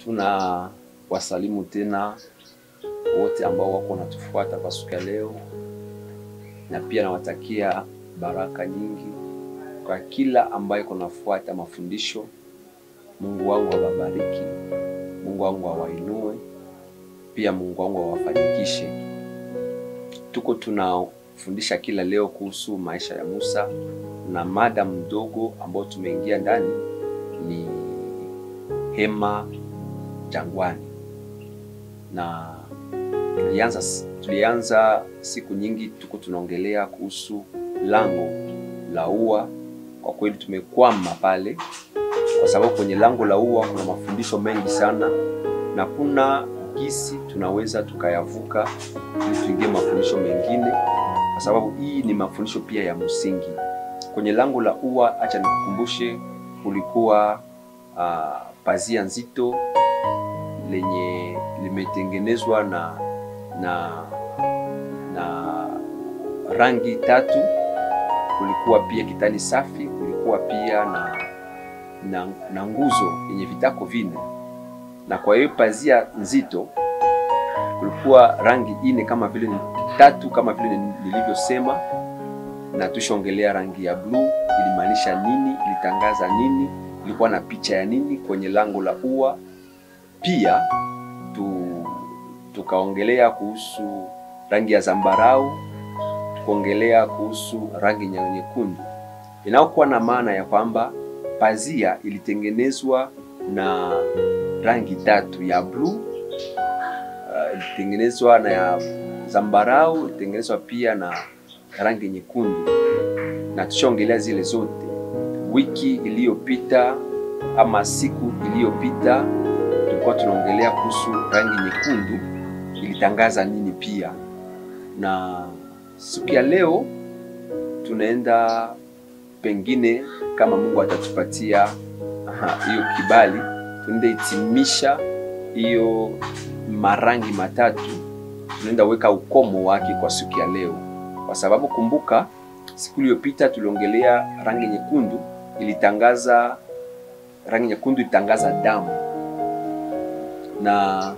Tuna wasalimu tena wote ambao wako wanatufuata kwa siku ya leo, na pia nawatakia baraka nyingi kwa kila ambaye kunafuata mafundisho. Mungu wangu awabariki, Mungu wangu awainue, pia Mungu wangu awafanikishe. Tuko tunafundisha kila leo kuhusu maisha ya Musa, na mada mdogo ambao tumeingia ndani ni hema jangwani, na tulianza tulianza siku nyingi, tuko tunaongelea kuhusu lango la ua. Kwa kweli tumekwama pale, kwa sababu kwenye lango la ua kuna mafundisho mengi sana, na kuna gisi tunaweza tukayavuka ili tuingie mafundisho mengine, kwa sababu hii ni mafundisho pia ya msingi. Kwenye lango la ua, acha nikukumbushe, kulikuwa uh, pazia nzito lenye limetengenezwa na na na rangi tatu. Kulikuwa pia kitani safi, kulikuwa pia na na, na nguzo yenye vitako vine, na kwa hiyo pazia nzito kulikuwa rangi ine kama vile tatu kama vile nilivyosema, na tushongelea rangi ya bluu ilimaanisha nini, ilitangaza nini, ilikuwa na picha ya nini kwenye lango la ua. Pia tu, tukaongelea kuhusu rangi ya zambarau, tukaongelea kuhusu rangi nyekundu inayokuwa na maana ya kwamba pazia ilitengenezwa na rangi tatu ya bluu, uh, ilitengenezwa na ya zambarau, ilitengenezwa pia na rangi nyekundu, na tushaongelea zile zote wiki iliyopita ama siku iliyopita tulikuwa tunaongelea kuhusu rangi nyekundu ilitangaza nini pia, na siku ya leo tunaenda pengine, kama Mungu atatupatia hiyo kibali, tunaenda hitimisha hiyo marangi matatu, tunaenda weka ukomo wake kwa siku ya leo, kwa sababu kumbuka, siku iliyopita tuliongelea rangi nyekundu ilitangaza, rangi nyekundu ilitangaza damu na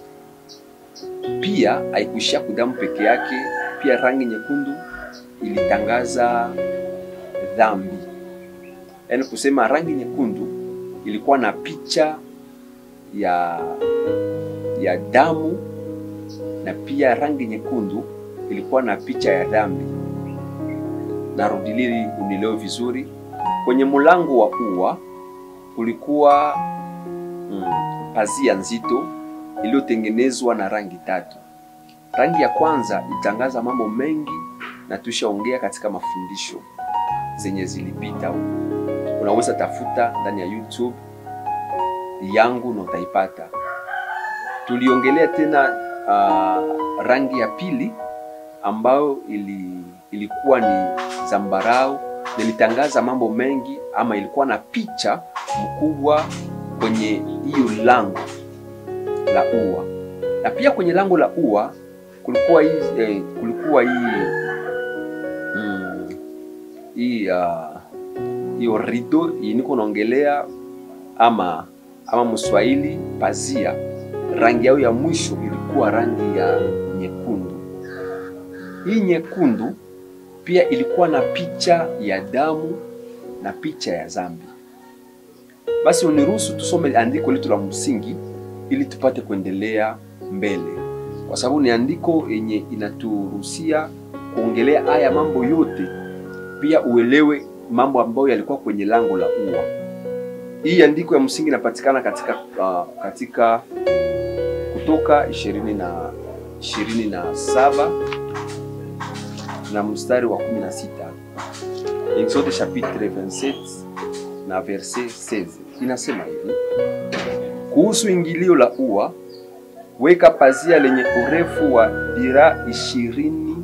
pia haikuishia kudamu peke yake, pia rangi nyekundu ilitangaza dhambi. Yaani kusema rangi nyekundu ilikuwa na picha ya ya damu na pia rangi nyekundu ilikuwa na picha ya dhambi. Narudilili unielewe vizuri, kwenye mlango wa ua kulikuwa mm, pazia nzito iliyotengenezwa na rangi tatu. Rangi ya kwanza itangaza mambo mengi na tushaongea katika mafundisho zenye zilipita huko. Unaweza tafuta ndani ya YouTube yangu na utaipata. Tuliongelea tena uh, rangi ya pili ambayo ili, ilikuwa ni zambarau na ilitangaza mambo mengi ama ilikuwa na picha mkubwa kwenye hiyo lango la ua na pia kwenye lango la ua kulikuwa hii eh, kulikuwa hii mm, hii hiyo uh, rido niko naongelea ama ama Mswahili pazia, rangi yao ya mwisho ilikuwa rangi ya nyekundu. Hii nyekundu pia ilikuwa na picha ya damu na picha ya zambi. Basi uniruhusu tusome andiko letu la msingi ili tupate kuendelea mbele, kwa sababu ni andiko yenye inaturuhusia kuongelea haya mambo yote, pia uelewe mambo ambayo yalikuwa kwenye lango la ua. Hii andiko ya msingi inapatikana katika uh, katika Kutoka ishirini na ishirini na saba na mstari wa 16 Exode chapitre 27 na verset 16 inasema hivi kuhusu ingilio la ua, weka pazia lenye urefu wa dira ishirini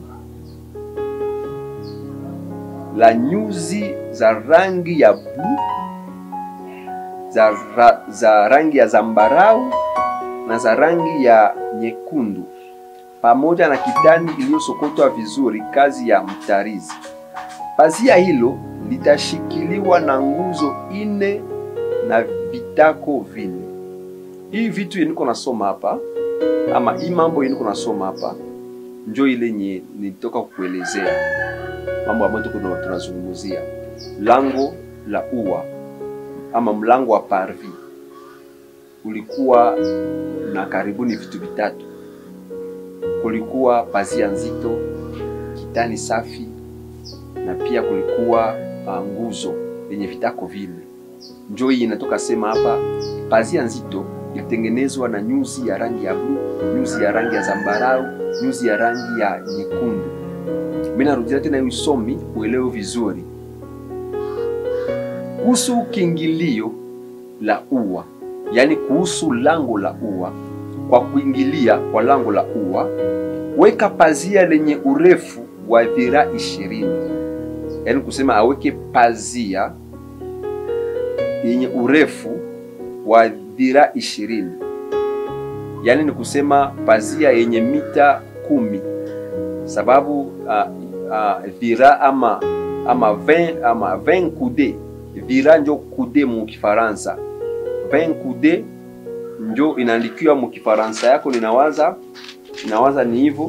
la nyuzi za rangi ya bluu, za, ra, za rangi ya zambarau na za rangi ya nyekundu, pamoja na kitani iliyosokotwa vizuri, kazi ya mtarizi. Pazia hilo litashikiliwa na nguzo ine na vitako vine. hii vitu yeniko nasoma hapa ama hii mambo yeniko nasoma hapa njo ile nye nitoka kukuelezea mambo ambayo tuko tuna- tunazungumzia lango la ua ama mlango wa parvi ulikuwa na karibuni vitu vitatu kulikuwa pazia nzito kitani safi na pia kulikuwa uh, nguzo yenye vitako vile njo hii inatoka sema hapa pazia nzito ilitengenezwa na nyuzi ya rangi ya bluu nyuzi ya rangi ya zambarau nyuzi ya rangi ya nyekundu mi narudia tena hiyo usomi uelewe vizuri kuhusu kiingilio la ua yaani kuhusu lango la ua kwa kuingilia kwa lango la ua weka pazia lenye urefu wa dhiraa ishirini yaani kusema aweke pazia yenye urefu wa dhiraa ishirini yaani ni kusema pazia yenye mita kumi sababu uh, uh, dhiraa ama ama 20 ama 20 kude dhiraa njo kude mu kifaransa 20 kude njo inaandikiwa mu kifaransa yako ninawaza ninawaza ni hivyo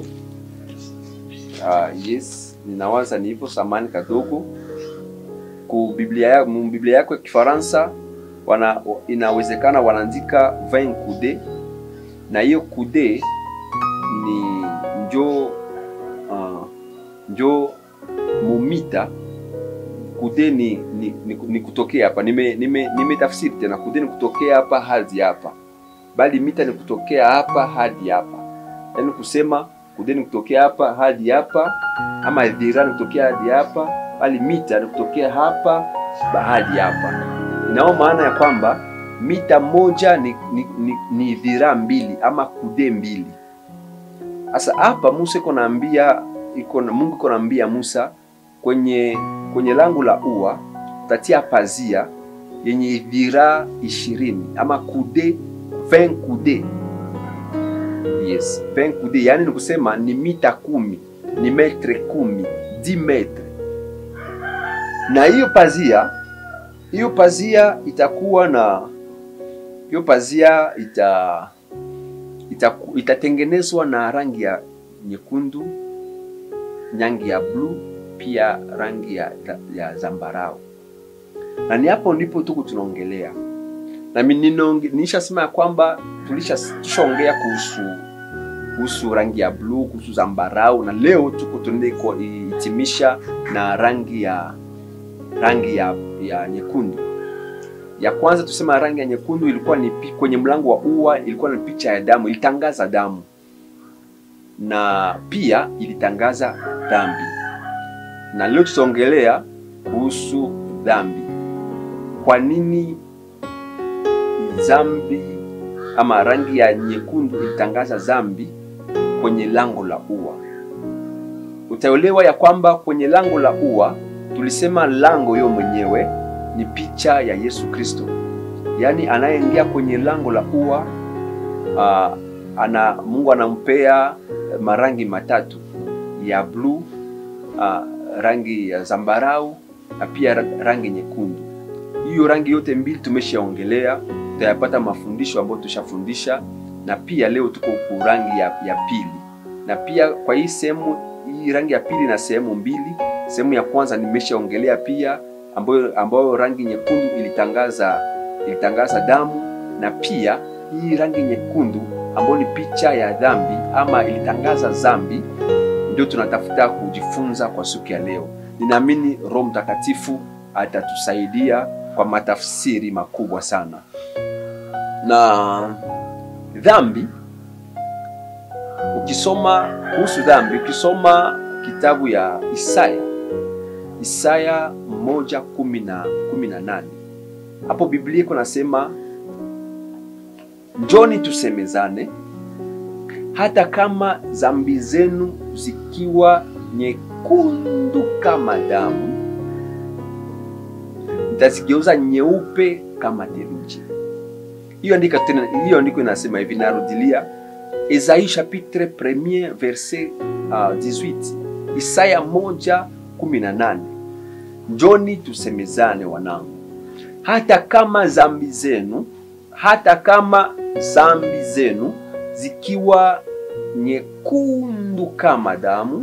uh, yes ninawaza ni hivyo samani kadogo ku biblia ya, mu biblia yako ya kifaransa wana inawezekana wanaandika 20 kude na hiyo kude ni njo uh, njo mumita kude ni, ni, ni, ni kutokea hapa nime, nime, nime tafsiri tena kude ni kutokea hapa hadi hapa bali mita ni kutokea hapa hadi hapa yaani kusema kude ni kutokea hapa hadi hapa ama dhira ni kutokea hadi hapa bali mita ni kutokea hapa hadi hapa inao maana ya kwamba mita moja ni, ni, ni, ni dhira mbili ama kude mbili sasa hapa musa iko naambia iko na- mungu iko naambia musa kwenye kwenye lango la ua tatia pazia yenye dhiraa ishirini ama kude 20 kude yes 20 kude yaani ni kusema ni mita kumi ni metre kumi 10 metre na hiyo pazia hiyo pazia itakuwa na hiyo pazia ita, ita itatengenezwa na rangi ya nyekundu rangi ya bluu pia rangi ya, ya zambarau na ni hapo ndipo tuko tunaongelea na mi- ninaonge- nishasema ya kwamba tulisha- tushaongea kuhusu kuhusu rangi ya bluu kuhusu zambarau na leo tuko tunaende kuhitimisha na rangi ya rangi ya, ya nyekundu ya kwanza tusema rangi ya nyekundu ilikuwa ni pi- kwenye mlango wa ua ilikuwa ni picha ya damu ilitangaza damu na pia ilitangaza dhambi na leo tutaongelea kuhusu dhambi kwa nini dhambi ama rangi ya nyekundu ilitangaza dhambi kwenye lango la ua utaelewa ya kwamba kwenye lango la ua tulisema lango yo mwenyewe ni picha ya yesu kristo yaani anayeingia kwenye lango la ua uh, ana mungu anampea marangi matatu ya bluu uh, rangi ya zambarau na pia ra- rangi nyekundu hiyo rangi yote mbili tumeshaongelea tutayapata mafundisho ambayo tushafundisha na pia leo tuko ku rangi ya, ya pili na pia kwa hii sehemu hii rangi ya pili na sehemu mbili sehemu ya kwanza nimeshaongelea pia ambayo, ambayo rangi nyekundu ilitangaza ilitangaza damu na pia hii rangi nyekundu ambayo ni picha ya dhambi ama ilitangaza dhambi ndio tunatafuta kujifunza kwa siku ya leo ninaamini roho mtakatifu atatusaidia kwa matafsiri makubwa sana na dhambi ukisoma kuhusu dhambi ukisoma kitabu ya isaya isaya moja kumi na kumi na nane hapo biblia iko nasema njoni tusemezane hata kama zambi zenu zikiwa nyekundu kama damu nitazigeuza nyeupe kama theluji hiyo andiko tena hiyo andiko inasema hivi narudilia Esaïe chapitre 1 verset uh, 18 Isaya moja kumi na nane njoni tusemezane wanangu hata kama zambi zenu hata kama zambi zenu zikiwa nyekundu kama damu,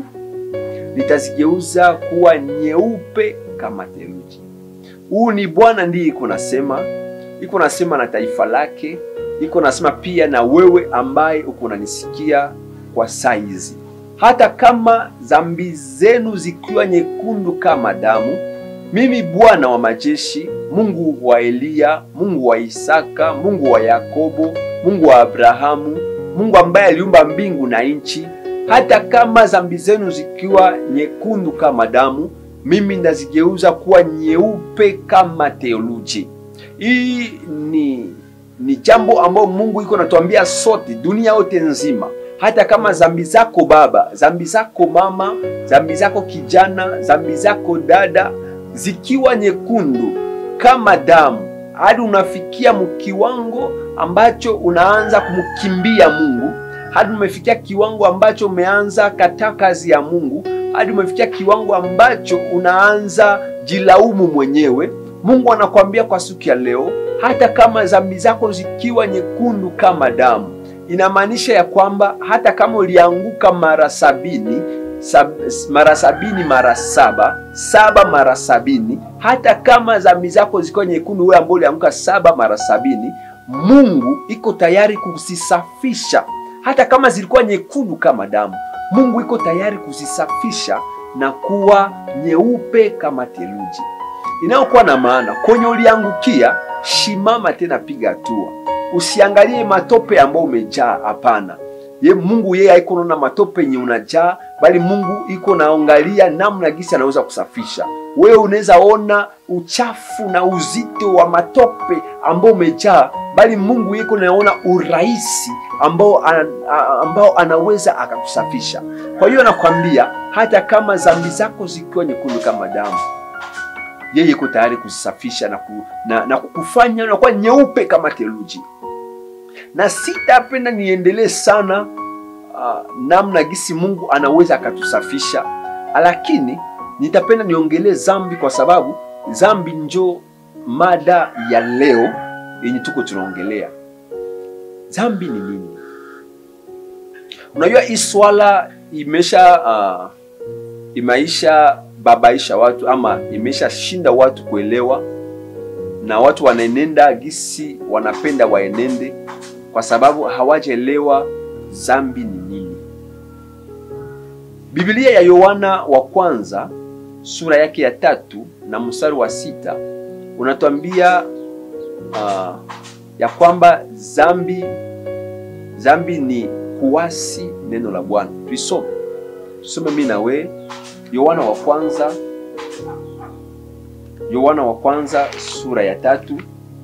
nitazigeuza kuwa nyeupe kama theluji. Huu ni Bwana ndiye iko nasema, iko nasema na taifa lake, iko nasema pia na wewe ambaye uko unanisikia kwa saa hizi. Hata kama zambi zenu zikiwa nyekundu kama damu, mimi Bwana wa majeshi, Mungu wa Eliya, Mungu wa Isaka, Mungu wa Yakobo, Mungu wa Abrahamu, Mungu ambaye aliumba mbingu na nchi, hata kama zambi zenu zikiwa nyekundu kama damu, mimi nazigeuza kuwa nyeupe kama theluji. Hii ni ni jambo ambalo Mungu iko natuambia sote, dunia yote nzima. Hata kama zambi zako baba, zambi zako mama, zambi zako kijana, zambi zako dada zikiwa nyekundu kama damu, hadi unafikia mkiwango ambacho unaanza kumkimbia Mungu, hadi umefikia kiwango ambacho umeanza kataa kazi ya Mungu, hadi umefikia kiwango ambacho unaanza jilaumu mwenyewe. Mungu anakuambia kwa siku ya leo, hata kama dhambi zako zikiwa nyekundu kama damu, inamaanisha ya kwamba hata kama ulianguka mara sabini sab, mara sabini mara saba saba mara sabini, hata kama dhambi zako zikiwa nyekundu, wewe ambao ulianguka saba mara sabini, Mungu iko tayari kuzisafisha. Hata kama zilikuwa nyekundu kama damu, Mungu iko tayari kuzisafisha na kuwa nyeupe kama theluji inayokuwa na maana kwenye uliangukia, shimama tena, piga hatua. Usiangalie matope ambayo umejaa, hapana. Ye Mungu yeye haiko naona matope yenye unajaa, bali Mungu iko naangalia namna gisi anaweza kusafisha. Wewe unaweza ona uchafu na uzito wa matope ambao umejaa, bali Mungu yeko naona urahisi ambao, an, ambao anaweza akakusafisha. Kwa hiyo nakwambia hata kama dhambi zako zikiwa nyekundu kama damu yeye iko tayari kuzisafisha na, ku, na, na kukufanya unakuwa nyeupe kama theluji. Na sitapenda niendelee sana uh, namna gisi Mungu anaweza akatusafisha, lakini nitapenda niongelee zambi, kwa sababu zambi njo mada ya leo yenye tuko tunaongelea. Zambi ni nini? Unajua hii swala imesha uh, imaisha babaisha watu ama imeshashinda watu kuelewa, na watu wanaenenda gisi wanapenda waenende, kwa sababu hawajaelewa zambi ni nini. Biblia ya Yohana wa kwanza sura yake ya tatu na mstari wa sita unatuambia uh, ya kwamba zambi zambi ni kuasi neno la Bwana. Tuisome, tusome mimi na wewe Yohana wa kwanza Yohana wa kwanza sura ya tatu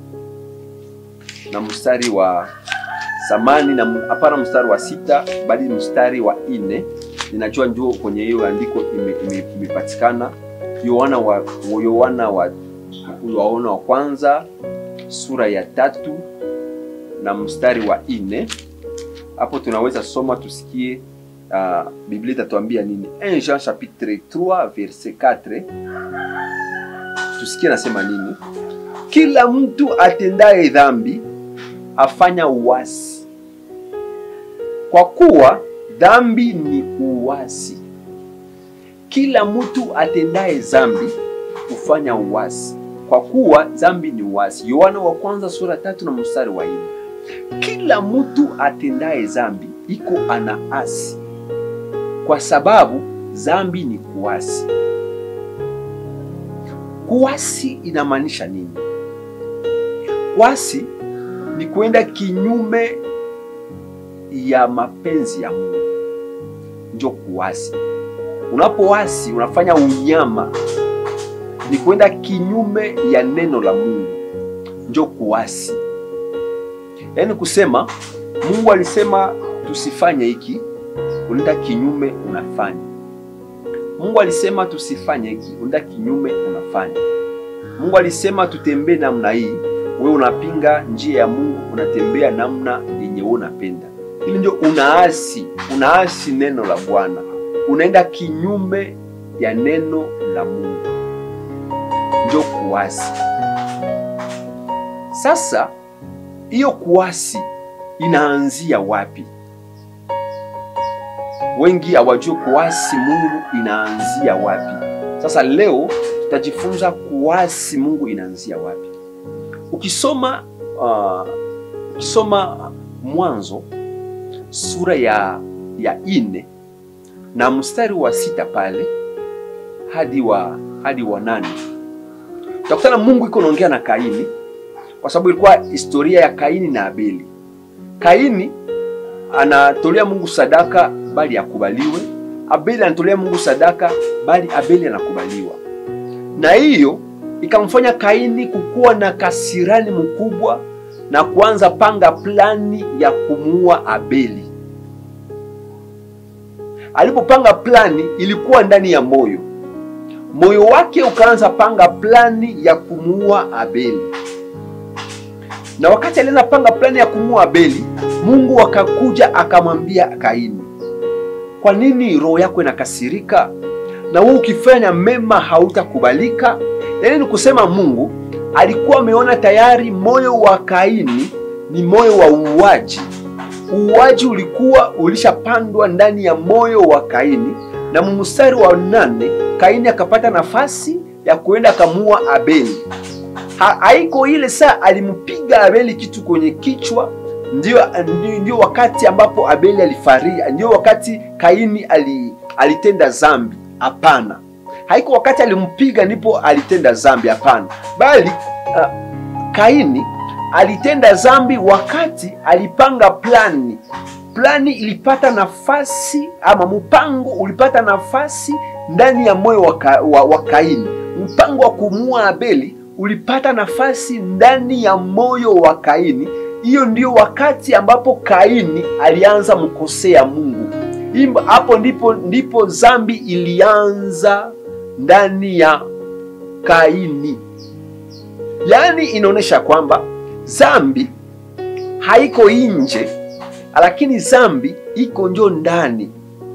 na mstari wa samani na hapana, mstari wa sita bali mstari wa ine. Ninajua njoo kwenye hiyo andiko imepatikana ime, Yohana wa Yohana wa Yohana wa kwanza sura ya tatu na mstari wa ine. Hapo tunaweza soma tusikie Uh, Biblia itatuambia nini? 1 Jean chapitre 3 verset 4, tusikie nasema nini? Kila mtu atendaye dhambi afanya uasi, kwa kuwa dhambi ni uasi. Kila mtu atendaye dhambi hufanya uasi, kwa kuwa dhambi ni uasi. Yohana wa kwanza sura tatu na mstari wa nne. Kila mtu atendaye dhambi iko ana asi kwa sababu dhambi ni kuasi. Kuasi inamaanisha nini? Kuasi ni kwenda kinyume ya mapenzi ya Mungu, ndio kuasi. Unapoasi unafanya unyama, ni kwenda kinyume ya neno la Mungu, ndio kuasi. Yaani kusema Mungu alisema tusifanye hiki unaenda kinyume unafanya. Mungu alisema tusifanye hiki, unaenda kinyume unafanya. Mungu alisema tutembee namna hii, wewe unapinga njia ya Mungu, unatembea namna yenye wewe unapenda. Hili ndio unaasi, unaasi neno la Bwana, unaenda kinyume ya neno la Mungu, ndio kuasi. Sasa hiyo kuasi inaanzia wapi? Wengi hawajui kuasi Mungu inaanzia wapi. Sasa leo tutajifunza kuasi Mungu inaanzia wapi. Ukisoma uh, ukisoma Mwanzo sura ya ya ine na mstari wa sita pale hadi wa hadi wa nane utakutana Mungu iko naongea na Kaini, kwa sababu ilikuwa historia ya Kaini na Abeli. Kaini anatolea Mungu sadaka bali akubaliwe. Abeli anatolea Mungu sadaka bali Abeli anakubaliwa, na hiyo ikamfanya Kaini kukuwa na kasirani mkubwa na kuanza panga plani ya kumuua Abeli. Alipopanga plani, ilikuwa ndani ya moyo moyo wake ukaanza panga plani ya kumuua Abeli, na wakati alianza panga plani ya kumuua Abeli, Mungu akakuja akamwambia Kaini, kwa nini roho yako inakasirika na wewe ukifanya mema hautakubalika? Yaani ni kusema Mungu alikuwa ameona tayari moyo wa Kaini ni moyo wa uuaji. Uuaji ulikuwa ulishapandwa ndani ya moyo wa Kaini, na mstari wa nane Kaini akapata nafasi ya kuenda akamua Abeli. Ha, haiko ile saa alimpiga Abeli kitu kwenye kichwa ndio, ndio, ndio wakati ambapo Abeli alifaria, ndio wakati Kaini ali, alitenda zambi. Hapana, haiko wakati alimpiga ndipo alitenda zambi. Hapana, bali uh, Kaini alitenda zambi wakati alipanga plani. Plani ilipata nafasi ama mpango ulipata nafasi ndani ya moyo wa, ka, wa, wa Kaini. Mpango wa kumua Abeli ulipata nafasi ndani ya moyo wa Kaini. Hiyo ndio wakati ambapo Kaini alianza mkosea Mungu. Hapo ndipo ndipo zambi ilianza ndani ya Kaini. Yaani inaonyesha kwamba zambi haiko nje, lakini zambi iko njo ndani,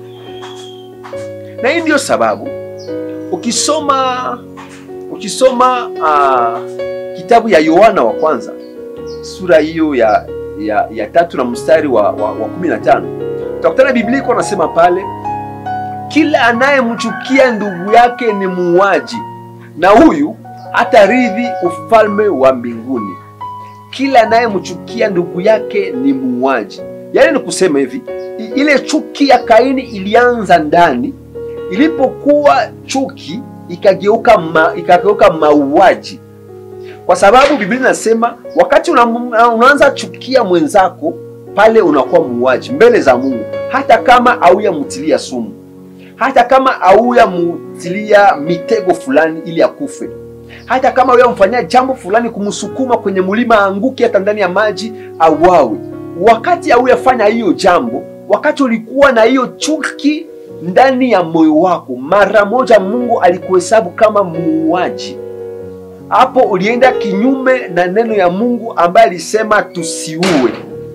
na hii ndio sababu ukisoma ukisoma uh, kitabu ya Yohana wa kwanza sura hiyo ya, ya, ya tatu na mstari wa, wa, wa kumi na tano utakutana Biblia iko nasema pale, kila anayemchukia ndugu yake ni muuaji, na huyu hatarithi ufalme wa mbinguni. Kila anayemchukia ndugu yake ni muuaji. Yaani ni kusema hivi, ile chuki ya Kaini ilianza ndani, ilipokuwa chuki ikageuka ma, ikageuka mauaji, kwa sababu Biblia inasema wakati una, unaanza chukia mwenzako pale unakuwa muuaji mbele za Mungu, hata kama auya mutilia sumu, hata kama auya mutilia mitego fulani ili akufe hata kama wewe mfanyia jambo fulani kumsukuma kwenye mlima aanguke, hata ndani ya maji auawe. Wakati hauyafanya hiyo jambo, wakati ulikuwa na hiyo chuki ndani ya moyo wako, mara moja Mungu alikuhesabu kama muuaji. Hapo ulienda kinyume na neno ya Mungu ambaye alisema tusiue,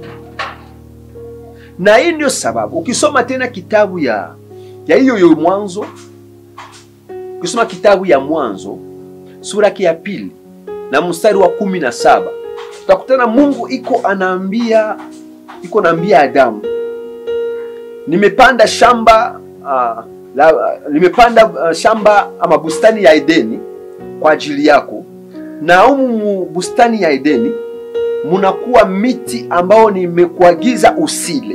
na hii ndio sababu ukisoma tena kitabu ya ya hiyo hiyo Mwanzo, ukisoma kitabu ya Mwanzo sura yake ya pili na mstari wa kumi na saba utakutana Mungu iko anaambia iko naambia Adamu, nimepanda shamba uh, la, uh, nimepanda uh, shamba ama bustani ya Edeni kwa ajili yako, na humu bustani ya Edeni munakuwa miti ambao nimekuagiza usile,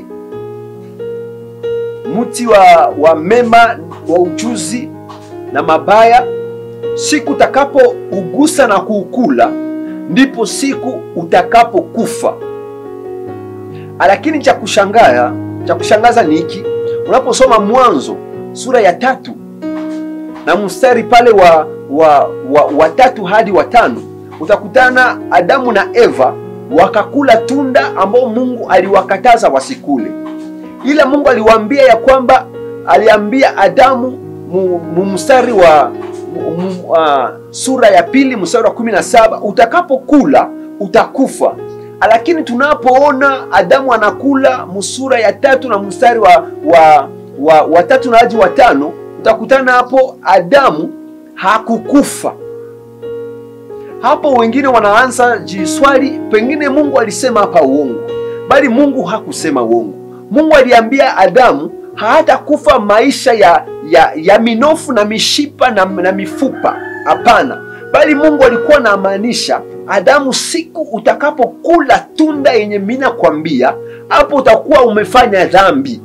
mti wa, wa mema wa ujuzi na mabaya siku utakapougusa na kuukula ndipo siku utakapokufa. Lakini cha kushangaza cha kushangaza ni hiki, unaposoma Mwanzo sura ya tatu na mstari pale wa wa, wa, wa tatu hadi wa tano utakutana Adamu na Eva wakakula tunda ambao Mungu aliwakataza wasikule, ila Mungu aliwaambia ya kwamba aliambia Adamu mu mstari wa Uh, sura ya pili mstari wa kumi na saba utakapokula utakufa. Lakini tunapoona Adamu anakula musura ya tatu na mstari wa, wa, wa, wa tatu na hadi wa tano utakutana hapo Adamu hakukufa. Hapo wengine wanaanza jiswali, pengine Mungu alisema hapa uongo, bali Mungu hakusema uongo. Mungu aliambia Adamu hatakufa maisha ya, ya, ya minofu na mishipa na, na mifupa. Hapana, bali Mungu alikuwa anamaanisha Adamu, siku utakapokula tunda yenye mina kwambia, hapo utakuwa umefanya dhambi.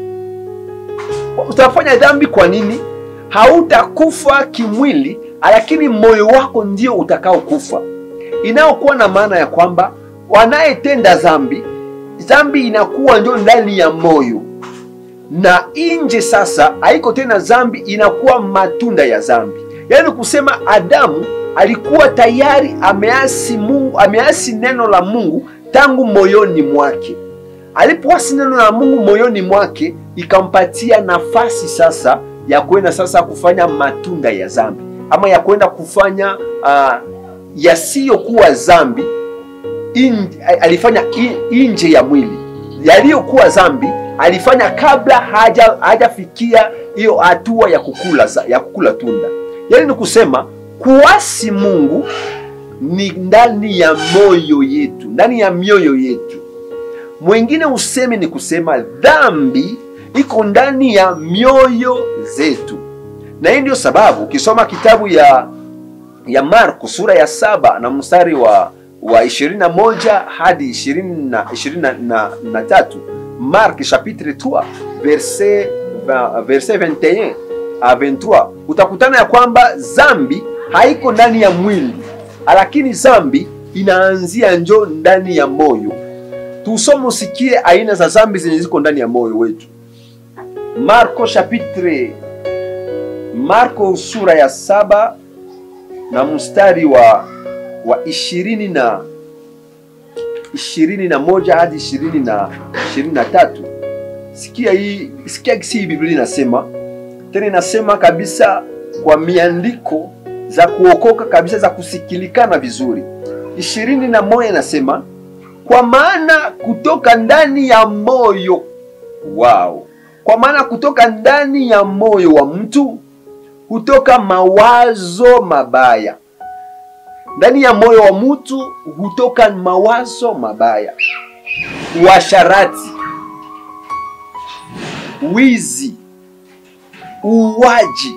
Utafanya dhambi kwa nini? Hautakufa kimwili, lakini moyo wako ndio utakaokufa, inayokuwa na maana ya kwamba wanayetenda dhambi, dhambi inakuwa ndio ndani ya moyo na nje sasa haiko tena dhambi, inakuwa matunda ya dhambi. Yaani kusema Adamu alikuwa tayari ameasi Mungu, ameasi neno la Mungu tangu moyoni mwake. Alipoasi neno la Mungu moyoni mwake, ikampatia nafasi sasa ya kwenda sasa kufanya matunda ya dhambi, ama ya kwenda kufanya uh, yasiyokuwa dhambi in, alifanya in, nje ya mwili. Yaliyokuwa dhambi alifanya kabla haja hajafikia hiyo hatua ya kukula ya kukula tunda. Yaani ni kusema kuasi Mungu ni ndani ya moyo yetu, ndani ya mioyo yetu. Mwingine useme ni kusema dhambi iko ndani ya mioyo zetu, na hii ndio sababu ukisoma kitabu ya ya Marko sura ya saba na mstari wa wa 21 hadi 20 na 23 Mark chapitre 3 verset verset 21 a 23 utakutana ya kwamba zambi haiko ndani ya mwili, lakini zambi inaanzia njo ndani ya moyo. Tusome usikie aina za zambi zenye ziko ndani ya moyo wetu. Marko chapitre Marko sura ya saba na mstari wa wa ishirini na ishirini na moja hadi ishirini na ishirini na tatu. Sikia hii, sikia kisi hii Biblia inasema tena, inasema kabisa kwa miandiko za kuokoka kabisa za kusikilikana vizuri. ishirini na moja inasema kwa maana kutoka ndani ya moyo wao, kwa maana kutoka ndani ya moyo wa mtu hutoka mawazo mabaya ndani ya moyo wa mtu hutoka mawazo mabaya, uasharati, wizi, uuaji,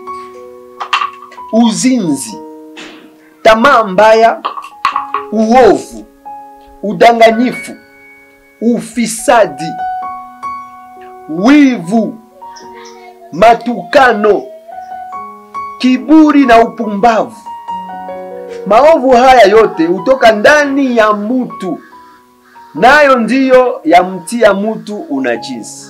uzinzi, tamaa mbaya, uovu, udanganyifu, ufisadi, wivu, matukano, kiburi na upumbavu. Maovu haya yote hutoka ndani ya mtu, nayo ndiyo yamtia mtu unajisi.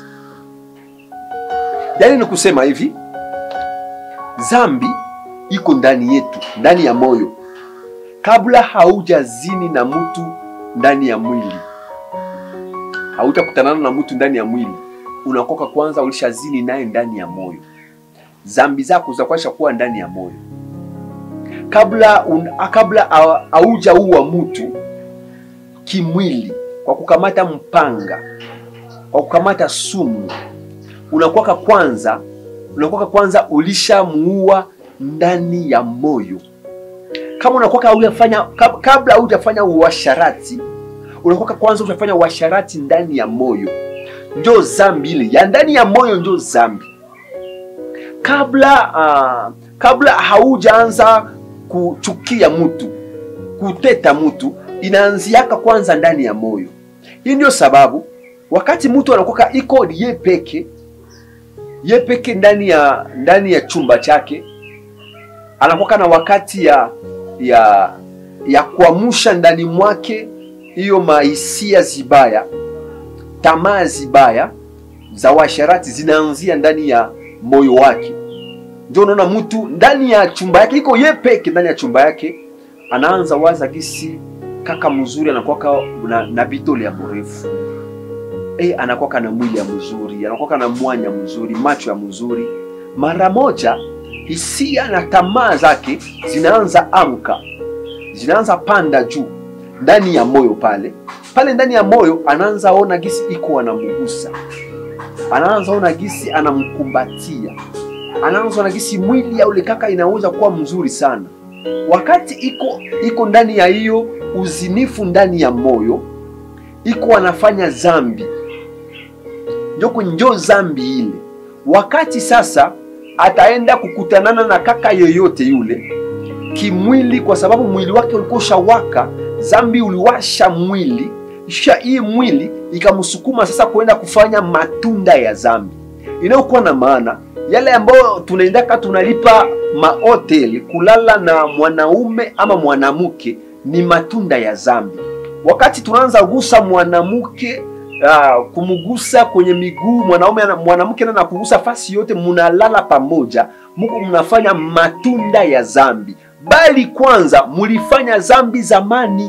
Yaani ni kusema hivi, zambi iko ndani yetu, ndani ya moyo, kabla haujazini na mtu ndani ya mwili, haujakutanana na mtu ndani ya mwili, unakoka kwanza ulishazini naye ndani ya moyo. Zambi zako zitakwasha kuwa ndani ya moyo kabla un, kabla haujaua mtu kimwili kwa kukamata mpanga, kwa kukamata sumu, unakwaka kwanza, unakwaka kwanza ulishamuua ndani ya moyo. Kama unakwaka hujafanya kabla hujafanya uasharati, unakwaka kwanza hujafanya uasharati ndani ya moyo, ndio zambi ile ya ndani ya moyo, ndio zambi. Kabla uh, kabla haujaanza kuchukia mtu kuteta mtu inaanziaka kwanza ndani ya moyo. Hii ndio sababu wakati mtu anakuwa iko ye peke ye peke ndani ya ndani ya chumba chake, anakuwa na wakati ya ya ya kuamsha ndani mwake hiyo mahisia zibaya, tamaa zibaya za washarati zinaanzia ndani ya moyo wake. Ndio unaona mtu ndani ya chumba yake iko ye peke ndani ya chumba yake anaanza waza gisi kaka mzuri anakuwaka na, na bitole ya mrefu e, anakuwaka na mwili ya mzuri, anakuwaka na mwanya mzuri, macho ya mzuri. Mara moja hisia na tamaa zake zinaanza amka, zinaanza panda juu ndani ya moyo pale pale. Ndani ya moyo anaanza ona gisi iko anamgusa, anaanza ona gisi anamkumbatia, anaanza ona gisi mwili ya ule kaka inaweza kuwa mzuri sana wakati iko iko ndani ya hiyo uzinifu ndani ya moyo, iko anafanya zambi, njo njo zambi ile. Wakati sasa ataenda kukutanana na kaka yoyote yule kimwili, kwa sababu mwili wake ulikuwa ushawaka, zambi uliwasha mwili, kisha hii mwili ikamsukuma sasa kuenda kufanya matunda ya zambi inayokuwa na maana yale ambayo tunaendaka tunalipa mahoteli kulala na mwanaume ama mwanamke ni matunda ya zambi. Wakati tunaanza gusa mwanamke uh, kumgusa kwenye miguu mwanaume mwanamke na kugusa fasi yote, munalala pamoja, muko mnafanya matunda ya zambi, bali kwanza mulifanya zambi zamani,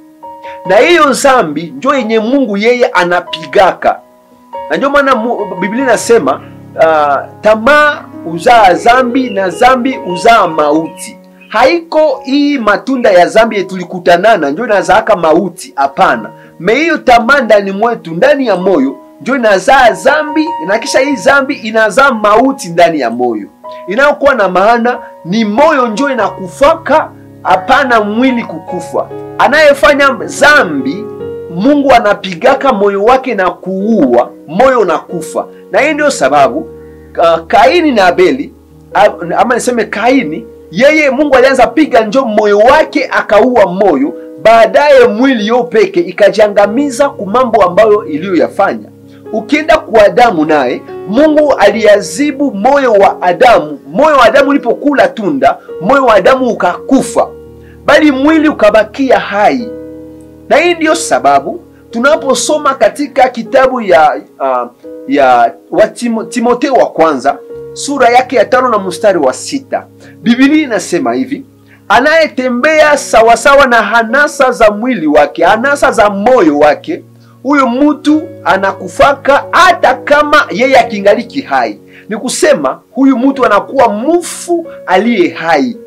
na hiyo zambi njo yenye Mungu yeye anapigaka, na ndio maana Biblia inasema uh, tamaa uzaa zambi na zambi uzaa mauti. Haiko hii matunda ya zambi tulikutanana njo inazaaka mauti, hapana. Me hiyo tamaa ndani mwetu, ndani ya moyo njo inazaa zambi, na kisha hii zambi inazaa mauti ndani ya moyo, inayokuwa na maana ni moyo njo inakufaka, hapana mwili kukufa. Anayefanya zambi Mungu anapigaka moyo wake na kuua, moyo unakufa. Na hii ndio sababu uh, Kaini na Abeli ama niseme Kaini, yeye Mungu alianza piga njo moyo wake akaua moyo, baadaye mwili yo peke ikajiangamiza ku mambo ambayo iliyoyafanya. Ukienda kwa Adamu naye Mungu aliazibu moyo wa Adamu. Moyo wa Adamu ulipokula tunda, moyo wa Adamu ukakufa, bali mwili ukabakia hai na hii ndiyo sababu tunaposoma katika kitabu ya uh, ya wa Timo, Timotheo wa kwanza sura yake ya tano na mstari wa sita Biblia inasema hivi: anayetembea sawasawa na hanasa za mwili wake, hanasa za moyo wake, huyo mtu anakufaka hata kama yeye akingaliki hai. Ni kusema huyu mtu anakuwa mufu aliye hai.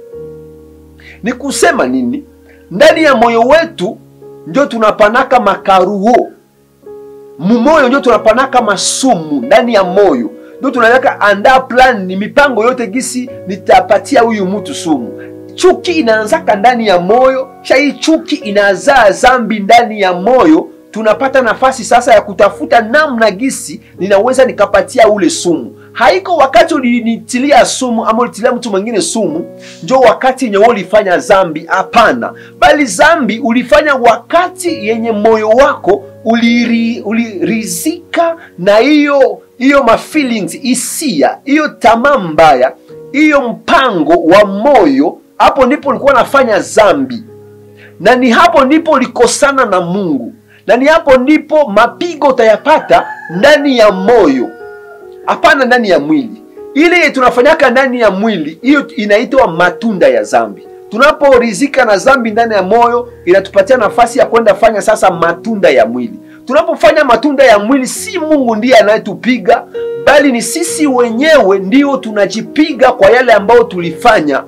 Ni kusema nini? Ndani ya moyo wetu ndio tunapanaka makaruo mumoyo, ndio tunapanaka masumu ndani ya moyo, ndio tunaweka andaa plan, ni mipango yote gisi nitapatia huyu mtu sumu. Chuki inaanzaka ndani ya moyo, sha hii chuki inazaa zambi ndani ya moyo. Tunapata nafasi sasa ya kutafuta namna gisi ninaweza nikapatia ule sumu. Haiko wakati ulinitilia sumu ama ulitilia mtu mwingine sumu njo wakati yenye wewe ulifanya zambi. Hapana, bali zambi ulifanya wakati yenye moyo wako uliri, ulirizika na hiyo hiyo ma feelings hisia, hiyo tamaa mbaya, hiyo mpango wa moyo. Hapo ndipo ulikuwa nafanya zambi, na ni hapo ndipo ulikosana na Mungu, na ni hapo ndipo mapigo utayapata ndani ya moyo hapana ndani ya mwili. Ile tunafanyaka ndani ya mwili, hiyo inaitwa matunda ya zambi. Tunaporizika na zambi ndani ya moyo, inatupatia nafasi ya kwenda fanya sasa matunda ya mwili. Tunapofanya matunda ya mwili, si Mungu ndiye anayetupiga, bali ni sisi wenyewe ndio tunajipiga kwa yale ambayo tulifanya.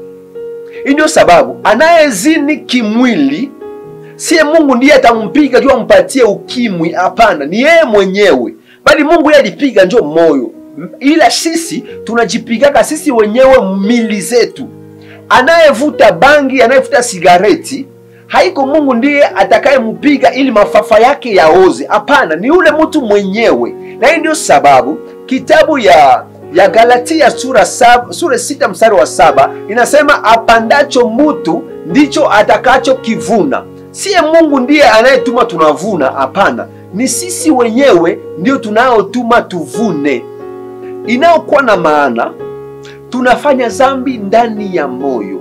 Hii ndio sababu anayezini kimwili, siye Mungu ndiye atampiga juu ampatie ukimwi. Hapana, ni yeye mwenyewe bali Mungu yeye alipiga njo moyo, ila sisi tunajipigaka sisi wenyewe mili zetu. Anayevuta bangi, anayevuta sigareti, haiko Mungu ndiye atakayempiga ili mafafa yake yaoze. Hapana, ni yule mtu mwenyewe. Na hii ndio sababu kitabu ya ya Galatia sura saba, sura sita mstari wa saba inasema apandacho mutu ndicho atakachokivuna. Siye Mungu ndiye anayetuma tunavuna, hapana ni sisi wenyewe ndio tunaotuma tuvune. Inayokuwa na maana tunafanya zambi ndani ya moyo,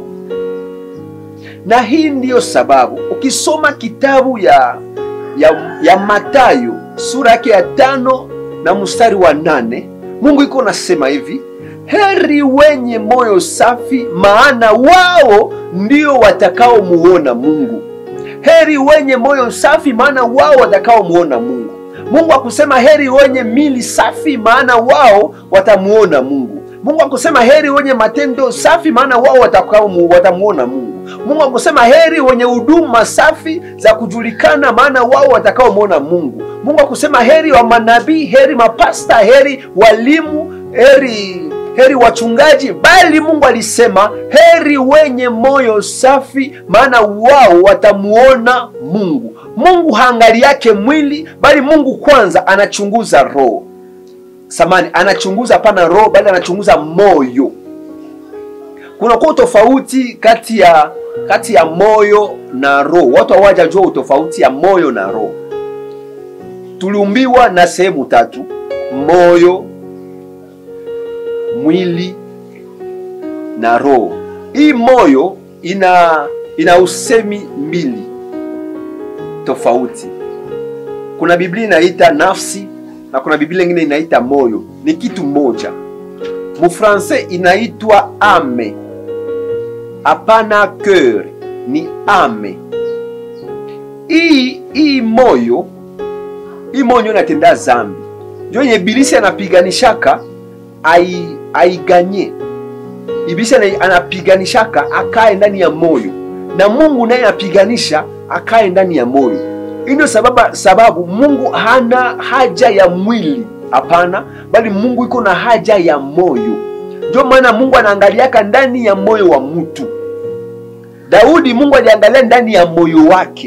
na hii ndiyo sababu ukisoma kitabu ya, ya, ya Mathayo sura yake ya tano na mstari wa nane Mungu iko nasema hivi: heri wenye moyo safi, maana wao ndio watakaomuona Mungu. Heri wenye moyo safi, maana wao watakaomuona Mungu. Mungu akusema heri wenye mili safi, maana wao watamuona Mungu. Mungu akusema heri wenye matendo safi, maana wao watamuona Mungu. Mungu akusema heri wenye huduma safi za kujulikana, maana wao watakaomuona Mungu. Mungu akusema heri wa manabii, heri mapasta, heri walimu, heri heri wachungaji, bali Mungu alisema heri wenye moyo safi, maana wao watamuona Mungu. Mungu haangali yake mwili, bali Mungu kwanza anachunguza roho. Samani, anachunguza hapana roho, bali anachunguza moyo. Kuna kwa tofauti kati ya kati ya moyo na roho. Watu hawajajua utofauti ya moyo na roho. Tuliumbiwa na sehemu tatu: moyo, mwili na roho. Hii moyo ina ina usemi mbili tofauti. Kuna Biblia inaita nafsi na kuna Biblia nyingine inaita moyo. Ni kitu moja. Mufransais inaitwa ame, hapana cœur, ni ame. Hii hii moyo hii moyo inatenda zambi, ndio yenye Ibilisi anapiganishaka ai aiganye. Ibilisi anapiganishaka akae ndani ya moyo, na Mungu naye anapiganisha akae ndani ya moyo. Hii ndio sababu, sababu Mungu hana haja ya mwili, hapana, bali Mungu iko na haja ya moyo. Ndio maana Mungu anaangaliaka ndani ya moyo wa mtu. Daudi, Mungu aliangalia ndani ya moyo wake.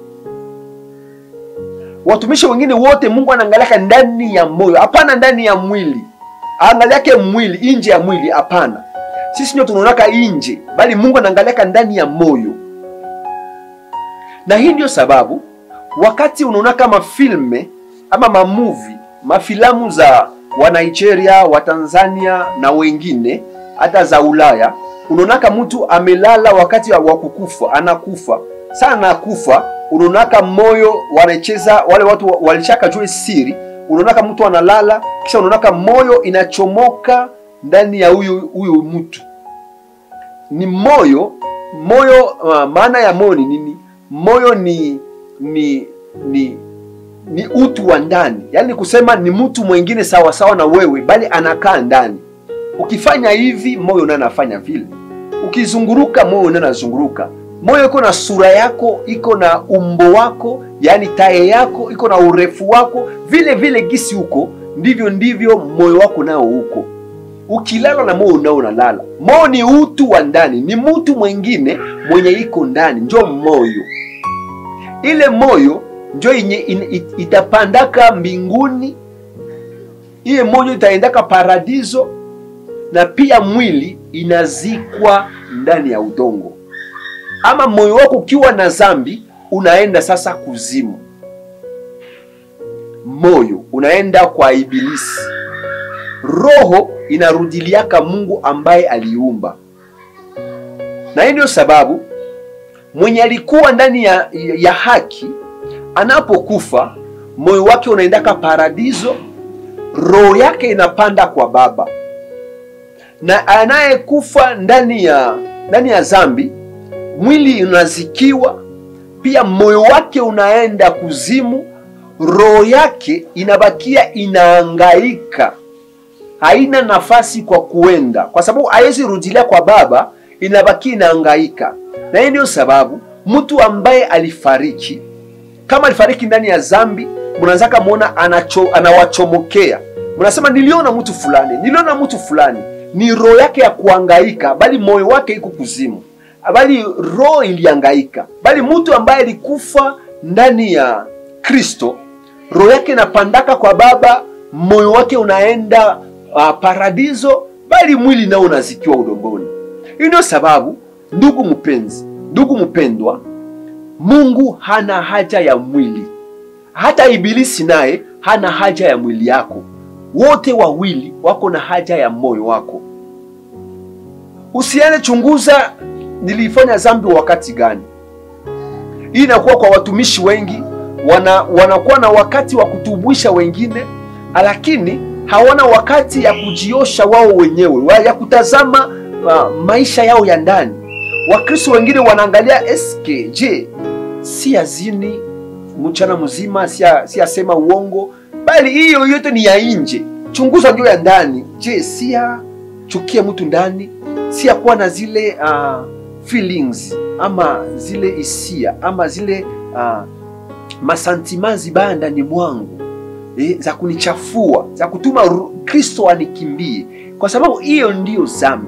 Watumishi wengine wote Mungu anaangaliaka ndani ya moyo, hapana ndani ya mwili. Aangaliake mwili, nje ya mwili, hapana. Sisi ndio tunaonaka nje, bali Mungu anaangaliaka ndani ya moyo. Na hii ndio sababu wakati unaona kama filme ama mamuvi mafilamu za wa Nigeria wa Tanzania na wengine hata za Ulaya, unaonaka mtu amelala wakati wa kukufa, anakufa sana, anakufa unaonaka moyo wanacheza wale watu walishaka jua siri, unaonaka mtu analala, kisha unaonaka moyo inachomoka ndani ya huyu huyu mtu. Ni moyo moyo. Uh, maana ya moyo ni nini? Moyo ni ni ni ni utu wa ndani, yaani kusema ni mtu mwingine sawa sawa na wewe, bali anakaa ndani. Ukifanya hivi, moyo naye anafanya vile. Ukizunguruka, moyo naye anazunguruka. Moyo iko na sura yako, iko na umbo wako, yaani taye yako iko na urefu wako, vile vile gisi huko ndivyo ndivyo moyo wako nao huko. Ukilala na moyo nao unalala. Moyo ni utu wa ndani, ni mtu mwingine mwenye iko ndani, njo moyo ile moyo njo yenye itapandaka mbinguni, ile moyo itaendaka paradiso, na pia mwili inazikwa ndani ya udongo. Ama moyo wako ukiwa na zambi, unaenda sasa kuzimu. Moyo unaenda kwa Ibilisi, roho inarudiliaka Mungu ambaye aliumba, na hii ndio sababu mwenye alikuwa ndani ya, ya haki anapokufa moyo wake unaendaka paradiso, roho yake inapanda kwa Baba, na anayekufa ndani ya ndani ya zambi mwili unazikiwa, pia moyo wake unaenda kuzimu, roho yake inabakia inaangaika, haina nafasi kwa kuenda, kwa sababu haiwezi rudilia kwa Baba, inabaki inaangaika na hii ndio sababu mtu ambaye alifariki kama alifariki ndani ya zambi, mnaanzaka muona anacho, anawachomokea mnasema, niliona mtu fulani, niliona mtu fulani. Ni roho yake ya kuangaika, bali moyo wake iko kuzimu, bali roho iliangaika. Bali mtu ambaye alikufa ndani ya Kristo, roho yake inapandaka kwa Baba, moyo wake unaenda uh, paradiso, bali mwili nao unazikiwa udongoni. Hii ndio sababu Ndugu mpenzi, ndugu mpendwa, Mungu hana haja ya mwili, hata Ibilisi naye hana haja ya mwili yako. Wote wawili wako na haja ya moyo wako. Usiane chunguza, nilifanya dhambi wakati gani? Hii inakuwa kwa watumishi wengi, wana wanakuwa na wakati wa kutubwisha wengine, lakini hawana wakati ya kujiosha wao wenyewe, ya kutazama uh, maisha yao ya ndani. Wakristo wengine wanaangalia eske, je, si azini mchana mzima, si asema uongo, bali hiyo yote ni ya nje. Chunguza ndio ya ndani. Je, si chukia mtu ndani, si kuwa na zile uh, feelings ama zile hisia ama zile uh, masantima zibaya ndani mwangu eh, za kunichafua za kutuma Kristo anikimbie kwa sababu hiyo ndiyo dhambi.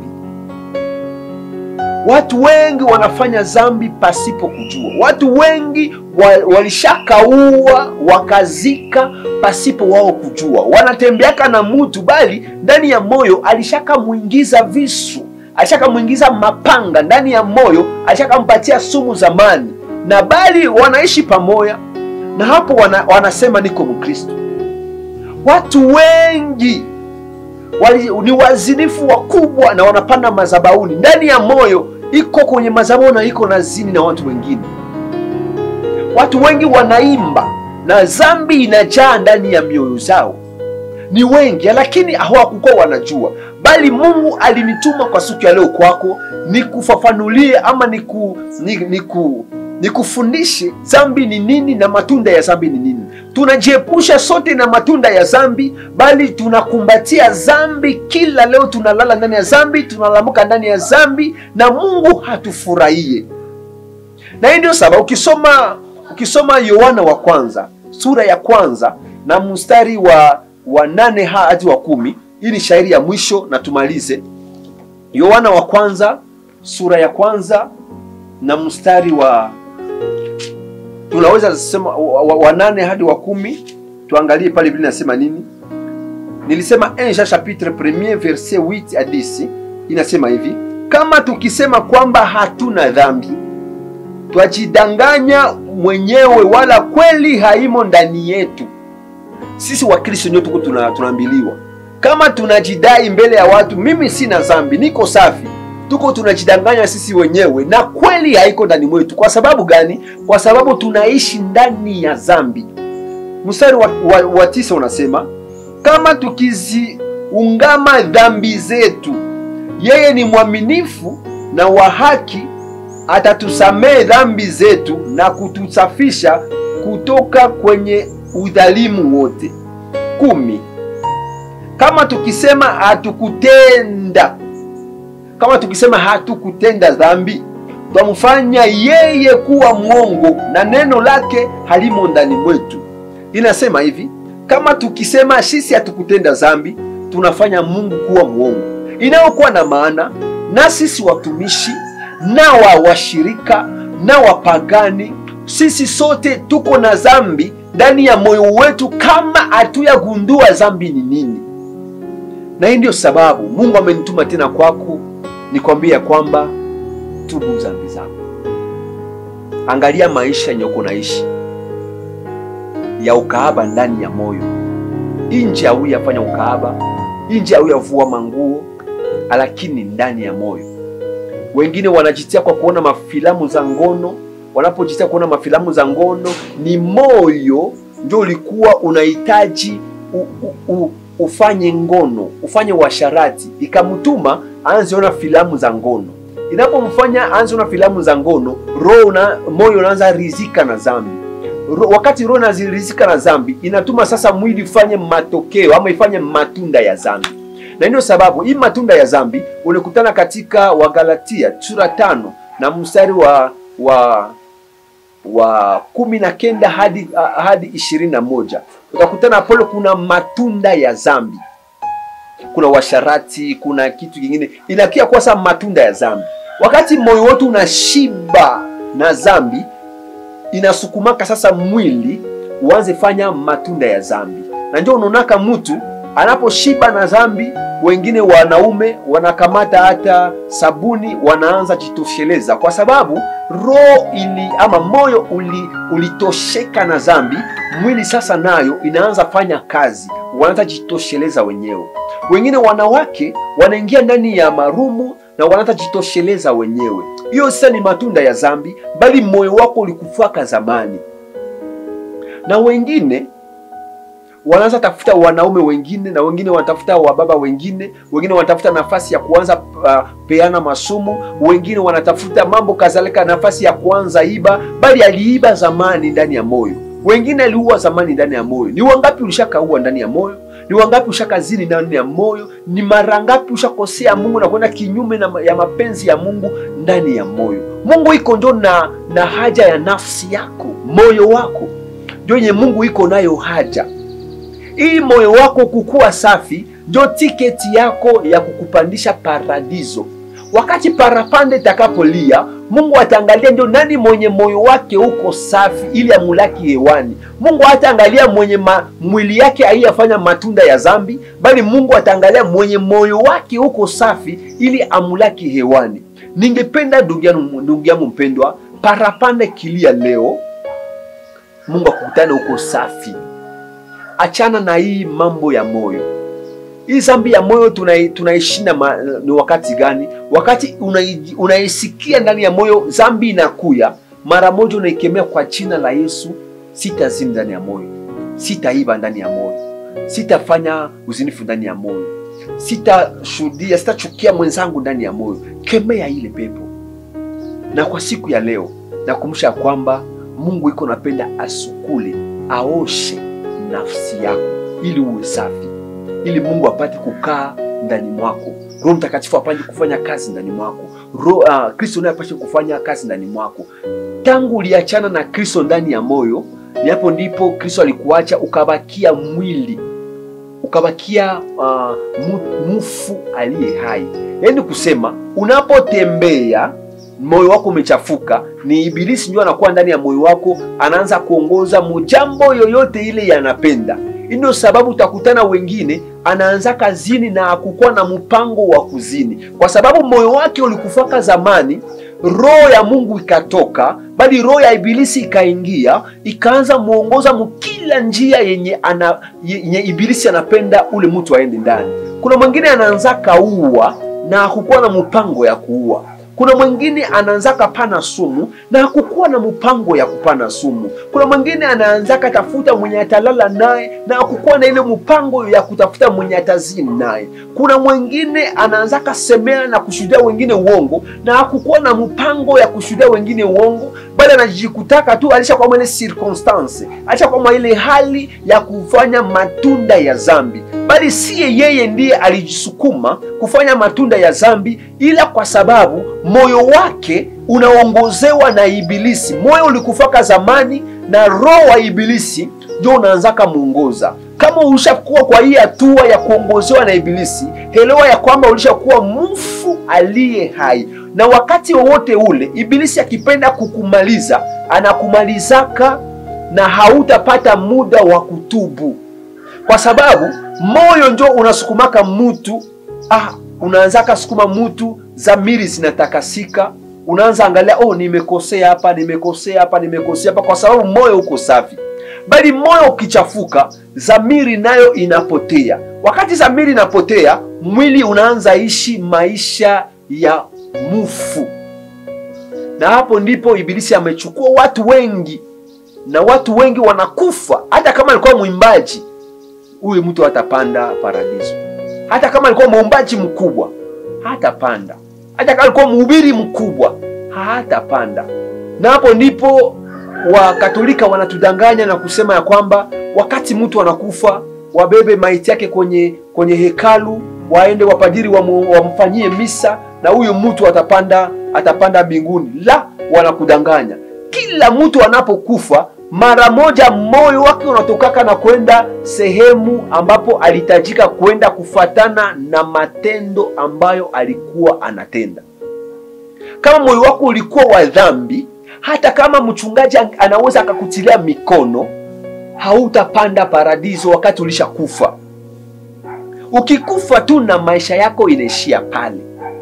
Watu wengi wanafanya dhambi pasipo kujua. Watu wengi wa, walishakaua wakazika pasipo wao kujua. Wanatembeaka na mtu bali ndani ya moyo alishakamwingiza visu, alishakamwingiza mapanga ndani ya moyo, alishakampatia sumu zamani, na bali wanaishi pamoja na hapo wana, wanasema niko Mkristo. Watu wengi wali, ni wazinifu wakubwa na wanapanda mazabauni ndani ya moyo iko kwenye madhabahu na iko na zini na watu wengine. Watu wengi wanaimba na dhambi inajaa ndani ya mioyo zao, ni wengi, lakini hawakukuwa wanajua. Bali Mungu alinituma kwa siku ya leo kwako nikufafanulie ama niku, niku, nikufundishe dhambi ni nini na matunda ya dhambi ni nini. Tunajiepusha sote na matunda ya dhambi, bali tunakumbatia dhambi kila leo. Tunalala ndani ya dhambi, tunalamuka ndani ya dhambi, na Mungu hatufurahie. Na hii ndio sababu ukisoma ukisoma Yohana wa kwanza sura ya kwanza na mstari wa wa nane hadi wa kumi hii ni shairi ya mwisho na tumalize. Yohana wa kwanza sura ya kwanza na mstari wa tunaweza sema wa, wa, wa nane hadi wa kumi. Tuangalie pale vile nasema nini. Nilisema 1 Jean chapitre 1 verset 8 à 10 inasema hivi: kama tukisema kwamba hatuna dhambi twajidanganya mwenyewe, wala kweli haimo ndani yetu. Sisi Wakristo ndio tuko tuna, tunaambiliwa kama tunajidai mbele ya watu, mimi sina dhambi, niko safi tuko tunajidanganya sisi wenyewe na kweli haiko ndani mwetu. Kwa sababu gani? Kwa sababu tunaishi ndani ya dhambi. Mstari wa, wa, wa tisa unasema kama tukiziungama dhambi zetu, yeye ni mwaminifu na wa haki, atatusamehe dhambi zetu na kutusafisha kutoka kwenye udhalimu wote. kumi. Kama tukisema hatukutenda kama tukisema hatukutenda dhambi, twamfanya yeye kuwa mwongo na neno lake halimo ndani mwetu. Inasema hivi, kama tukisema sisi hatukutenda dhambi, tunafanya Mungu kuwa mwongo, inayokuwa na maana na sisi watumishi na wa washirika na wapagani, sisi sote tuko na dhambi ndani ya moyo wetu, kama hatuyagundua dhambi ni nini. Na hii ndio sababu Mungu amenituma tena kwako nikwambia kwamba tubu dhambi zako. Angalia maisha yenye uko naishi ya ukaaba ndani ya moyo, nje hauyafanya ukaaba, nje hauyavua manguo, lakini ndani ya moyo. Wengine wanajitia kwa kuona mafilamu za ngono. Wanapojitia kuona mafilamu za ngono, ni moyo ndio ulikuwa unahitaji u, u, u, ufanye ngono, ufanye uasharati, ikamtuma aanze ona filamu za ngono. Inapomfanya aanze ona filamu za ngono, roho na moyo unaanza rizika na dhambi. Ro, wakati roho inazirizika na dhambi, inatuma sasa mwili ifanye matokeo ama ifanye matunda ya dhambi, na ndio sababu hii matunda ya dhambi ulikutana katika Wagalatia sura tano na mstari wa wa wa kumi na kenda hadi hadi ishirini na moja utakutana pale kuna matunda ya dhambi kuna washarati, kuna kitu kingine inakia kwa sasa matunda ya dhambi. Wakati moyo wetu unashiba na dhambi, inasukumaka sasa mwili uanze fanya matunda ya dhambi, na ndio unaonaka mtu anaposhiba na dhambi, wengine wanaume wanakamata hata sabuni, wanaanza jitosheleza, kwa sababu roho ili ama moyo uli, ulitosheka na dhambi. Mwili sasa nayo inaanza fanya kazi, wanaanza jitosheleza wenyewe. Wengine wanawake wanaingia ndani ya marumu na wanaanza jitosheleza wenyewe. Hiyo sasa ni matunda ya dhambi, bali moyo wako ulikufaka zamani. Na wengine wanaanza tafuta wanaume wengine, na wengine wanatafuta wababa wengine, wengine wanatafuta nafasi ya kuanza uh, peana masomo, wengine wanatafuta mambo kadhalika, nafasi ya kuanza iba, bali aliiba zamani ndani ya moyo. Wengine aliua zamani ndani ya moyo. Ni wangapi ulishakaua ndani ya moyo? Ni wangapi ushakazini ndani ya moyo? Ni mara ngapi ushakosea Mungu na kwenda kinyume na ya mapenzi ya Mungu ndani ya moyo? Mungu iko ndio na, na haja ya nafsi yako, moyo wako ndio yenye Mungu iko nayo haja. Ili moyo wako kukuwa safi, ndio tiketi yako ya kukupandisha paradiso. Wakati parapanda itakapolia, Mungu ataangalia ndio nani mwenye moyo wake uko safi, ili amulaki hewani. Mungu hataangalia mwenye ma, mwili yake haiyafanya matunda ya zambi, bali Mungu ataangalia mwenye moyo wake uko safi, ili amulaki hewani. Ningependa ndugu yangu ndugu yangu mpendwa, parapanda kilia leo, Mungu akukutane uko safi. Achana na hii mambo ya moyo. Hii zambi ya moyo tunai- tunaishinda ma- ni wakati gani? Wakati unai- unaisikia ndani ya moyo zambi inakuya, mara moja unaikemea kwa jina la Yesu, sitazini ndani ya moyo, sitaiba ndani ya moyo, sitafanya uzinifu ndani ya moyo, sitashuhudia, sitachukia mwenzangu ndani ya moyo. Kemea ile pepo. Na kwa siku ya leo nakumbusha kwamba Mungu iko napenda asukule, aoshe nafsi yako ili uwe safi ili Mungu apate kukaa ndani mwako, Roho Mtakatifu apate kufanya kazi ndani mwako, Roho uh, Kristo naye apate kufanya kazi ndani mwako. Tangu uliachana na Kristo ndani ya moyo, ni hapo ndipo Kristo alikuacha ukabakia mwili, ukabakia uh, mu- mufu aliye hai. Yaani kusema unapotembea moyo wako umechafuka, ni Ibilisi ndio anakuwa ndani ya moyo wako, anaanza kuongoza mujambo yoyote ile yanapenda hii ndio sababu utakutana wengine anaanza kazini na hakukuwa na mpango wa kuzini, kwa sababu moyo wake ulikufaka zamani, roho ya Mungu ikatoka, bali roho ya Ibilisi ikaingia, ikaanza muongoza mukila njia yenye, ana, yenye Ibilisi anapenda ule mtu aende ndani. Kuna mwingine anaanza kaua na hakukuwa na mpango ya kuua kuna mwingine anaanzaka pana sumu na hakukuwa na mpango ya kupana sumu. Kuna mwingine anaanzaka tafuta mwenye atalala naye na hakukuwa na ile mpango ya kutafuta mwenye atazini naye. Kuna mwingine anaanzaka semea na kushuhudia wengine uongo na hakukuwa na mpango ya kushuhudia wengine uongo, bali anajikutaka tu alishakuwa ile circumstance, alishakuwa ile hali ya kufanya matunda ya zambi, bali siye yeye ndiye alijisukuma kufanya matunda ya zambi, ila kwa sababu moyo wake unaongozewa na Ibilisi. Moyo ulikufaka zamani na roho wa Ibilisi ndio unaanzaka muongoza. Kama ulishakuwa kwa hii hatua ya kuongozewa na Ibilisi, elewa ya kwamba ulishakuwa mfu aliye hai, na wakati wowote ule Ibilisi akipenda kukumaliza anakumalizaka na hautapata muda wa kutubu, kwa sababu moyo ndio unasukumaka mutu ah, unaanzaka sukuma mutu, zamiri zinatakasika, unaanza angalia, oh, nimekosea hapa, nimekosea hapa, nimekosea hapa, kwa sababu moyo uko safi. Bali moyo ukichafuka, zamiri nayo inapotea. Wakati zamiri inapotea, mwili unaanza ishi maisha ya mufu, na hapo ndipo Ibilisi amechukua watu wengi, na watu wengi wanakufa. Hata kama alikuwa mwimbaji, huyu mtu hatapanda paradiso hata kama alikuwa muumbaji mkubwa hatapanda, hata kama alikuwa mhubiri mkubwa hatapanda. Na hapo ndipo Wakatolika wanatudanganya na kusema ya kwamba wakati mtu anakufa wabebe maiti yake kwenye kwenye hekalu, waende wapadiri wamu, wamfanyie misa na huyo mtu atapanda atapanda mbinguni. La, wanakudanganya. Kila mtu anapokufa mara moja moyo wake unatokaka na kwenda sehemu ambapo alihitajika kwenda kufatana na matendo ambayo alikuwa anatenda. Kama moyo wako ulikuwa wa dhambi, hata kama mchungaji anaweza akakutilia mikono, hautapanda paradiso wakati ulishakufa. Ukikufa tu na maisha yako inaishia pale.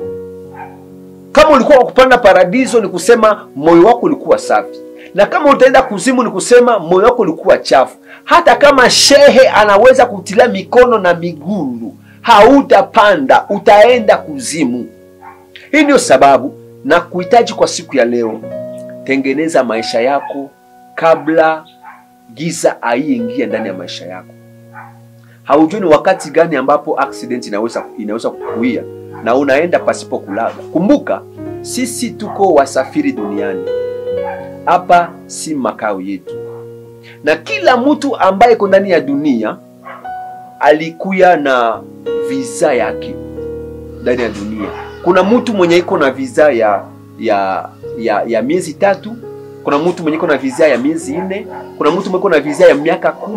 Kama ulikuwa wakupanda paradiso, ni kusema moyo wako ulikuwa safi na kama utaenda kuzimu ni kusema moyo wako ulikuwa chafu. Hata kama shehe anaweza kutilia mikono na migulu, hautapanda, utaenda kuzimu. Hii ndio sababu na kuhitaji kwa siku ya leo, tengeneza maisha yako kabla giza aiingia ndani ya maisha yako. Haujui ni wakati gani ambapo accident inaweza inaweza kukuia na unaenda pasipo kulaga. Kumbuka sisi tuko wasafiri duniani hapa si makao yetu, na kila mtu ambaye iko ndani ya dunia alikuya na visa yake ndani ya dunia. Kuna mtu mwenye iko na visa ya ya ya, ya miezi tatu, kuna mtu mwenye iko na visa ya miezi nne, kuna mtu mwenye iko na visa ya miaka kumi,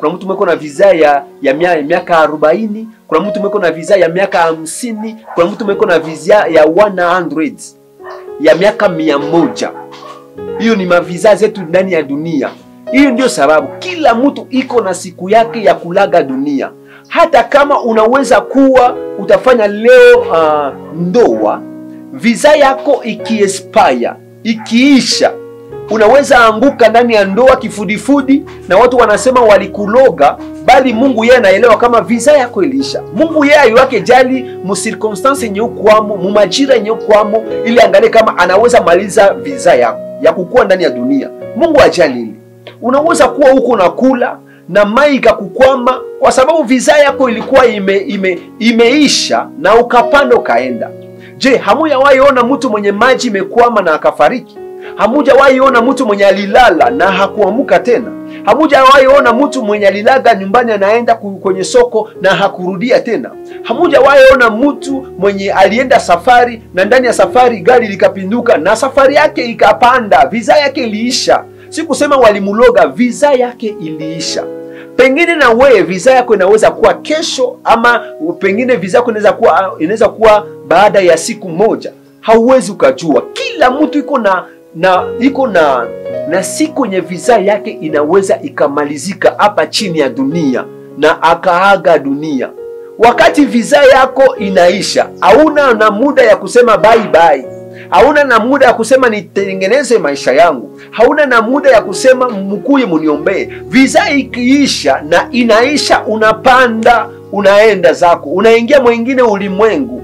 kuna mtu mweko na visa ya ya mia- miaka arobaini kuna mtu mweko na visa ya miaka hamsini kuna mtu mweko na visa ya 100 ya miaka mia moja hiyo ni maviza zetu ndani ya dunia hiyo ndio sababu kila mtu iko na siku yake ya kulaga dunia hata kama unaweza kuwa utafanya leo uh, ndoa visa yako ikiespaya ikiisha unaweza anguka ndani ya ndoa kifudifudi na watu wanasema walikuloga bali mungu yeye anaelewa kama visa yako iliisha mungu yeye aiwake jali musirkonstanse yenye ukwamo mumajira yenye ukwamo ili angalie kama anaweza maliza visa yako ya kukuwa ndani ya dunia mungu ajali hili unaweza kuwa huko unakula na mai ikakukwama kwa sababu visa yako ilikuwa ime, ime, imeisha na ukapanda ukaenda je hamujawahi ona mtu mwenye maji imekwama na akafariki hamujawahi ona mtu mwenye alilala na hakuamuka tena hamujawahi ona mtu mwenye alilaga nyumbani anaenda ku- kwenye soko na hakurudia tena hamujawahi ona mtu mwenye alienda safari na ndani ya safari gari likapinduka na safari yake ikapanda visa yake iliisha si kusema walimuloga visa yake iliisha pengine na wewe visa yako inaweza kuwa kesho ama pengine visa yako inaweza kuwa inaweza kuwa baada ya siku moja hauwezi ukajua kila mtu iko na na iko na na siku yenye visa yake inaweza ikamalizika hapa chini ya dunia na akaaga dunia wakati visa yako inaisha hauna na muda ya kusema bye bye hauna na muda ya kusema nitengeneze maisha yangu hauna na muda ya kusema mkuye muniombee visa ikiisha na inaisha unapanda unaenda zako unaingia mwingine ulimwengu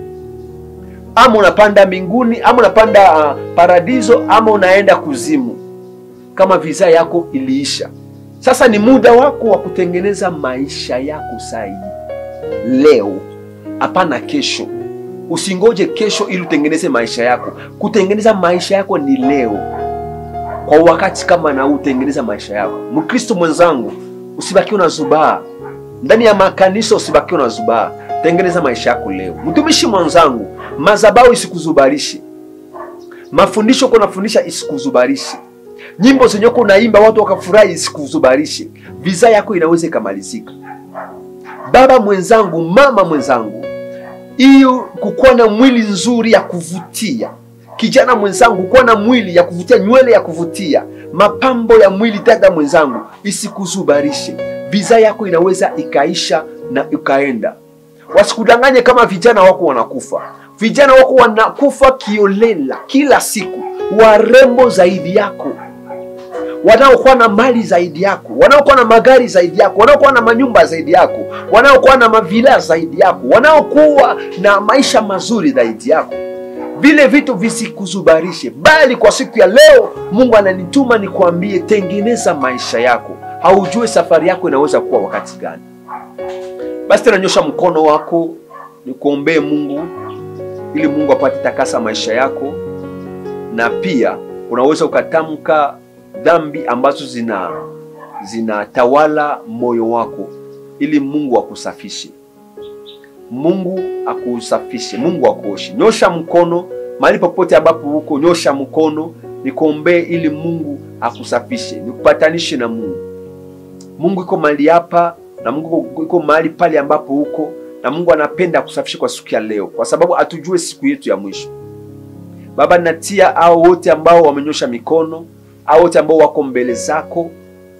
ama unapanda mbinguni ama unapanda uh, paradiso ama unaenda kuzimu kama visa yako iliisha sasa ni muda wako wa kutengeneza maisha yako sahihi leo hapana kesho usingoje kesho ili utengeneze maisha yako kutengeneza maisha yako ni leo kwa wakati kama na huu utengeneza maisha yako mkristo mwenzangu usibakiwe na zubaa ndani ya makanisa usibakiwe na zubaa tengeneza maisha yako leo mtumishi mwenzangu mazabau isikuzubarishi mafundisho uko nafundisha isikuzubarishi nyimbo zenye uko unaimba watu wakafurahi isikuzubarishi visa yako inaweza ikamalizika baba mwenzangu mama mwenzangu hiyo kukuwa na mwili nzuri ya kuvutia kijana mwenzangu kuwa na mwili ya kuvutia nywele ya kuvutia mapambo ya mwili dada mwenzangu isikuzubarishe visa yako inaweza ikaisha na ikaenda wasikudanganye kama vijana wako wanakufa vijana wako wanakufa kiolela kila siku warembo zaidi yako wanaokuwa na mali zaidi yako wanaokuwa na magari zaidi yako wanaokuwa na manyumba zaidi yako wanaokuwa na mavila zaidi yako wanaokuwa na maisha mazuri zaidi yako vile vitu visikuzubarishe bali kwa siku ya leo mungu ananituma nikuambie tengeneza maisha yako haujue safari yako inaweza kuwa wakati gani basi tena nyosha mkono wako nikuombee mungu ili mungu apate takasa maisha yako na pia unaweza ukatamka dhambi ambazo zina zinatawala moyo wako ili mungu akusafishe mungu akusafishe mungu akuoshe nyosha mkono mahali popote ambapo huko nyosha mkono nikuombee ili mungu akusafishe nikupatanishe na mungu mungu iko mahali hapa na mungu iko mahali pale ambapo huko na mungu anapenda akusafishe kwa siku ya leo kwa sababu hatujue siku yetu ya mwisho baba natia hao wote ambao wamenyosha mikono hao wote ambao wako mbele zako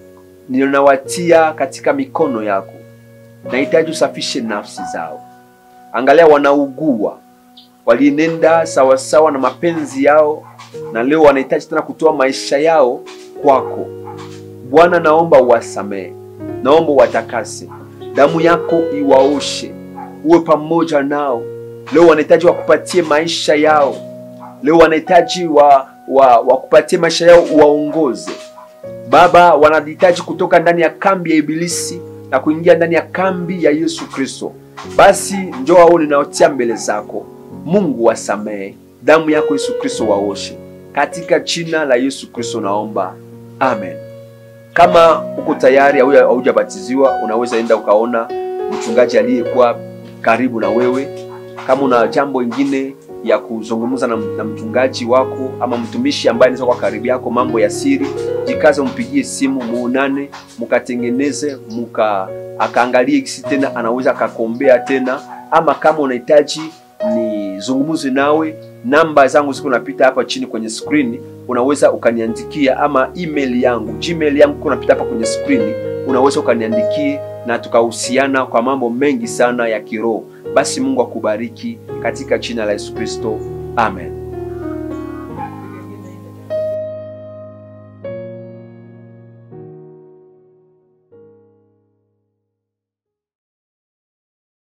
ninawatia katika mikono yako nahitaji usafishe nafsi zao angalia wanaugua walienenda sawasawa na mapenzi yao na leo wanahitaji tena kutoa maisha yao kwako bwana naomba uwasamehe naomba watakase damu yako iwaoshe uwe pamoja nao leo wanahitaji wakupatie maisha yao leo wanahitaji wa, wa, wakupatie maisha yao uwaongoze baba wanahitaji kutoka ndani ya kambi ya ibilisi na kuingia ndani ya kambi ya yesu kristo basi njoo ao ninaotia mbele zako mungu wasamehe damu yako yesu kristo waoshe katika jina la yesu kristo naomba amen kama uko tayari au haujabatiziwa unaweza enda ukaona mchungaji aliyekuwa karibu na wewe kama una jambo ingine ya kuzungumza na, na mchungaji wako ama mtumishi ambaye anaweza kuwa karibu yako, mambo ya siri, jikaze, umpigie simu, muonane, mkatengeneze, mka akaangalie kisi tena anaweza akakombea tena, ama kama unahitaji nizungumze nawe, namba zangu ziko napita hapa chini kwenye screen, unaweza ukaniandikia, ama email yangu, gmail yangu iko napita hapa kwenye screen, unaweza ukaniandikie na tukahusiana kwa mambo mengi sana ya kiroho. Basi Mungu akubariki katika jina la Yesu Kristo, amen.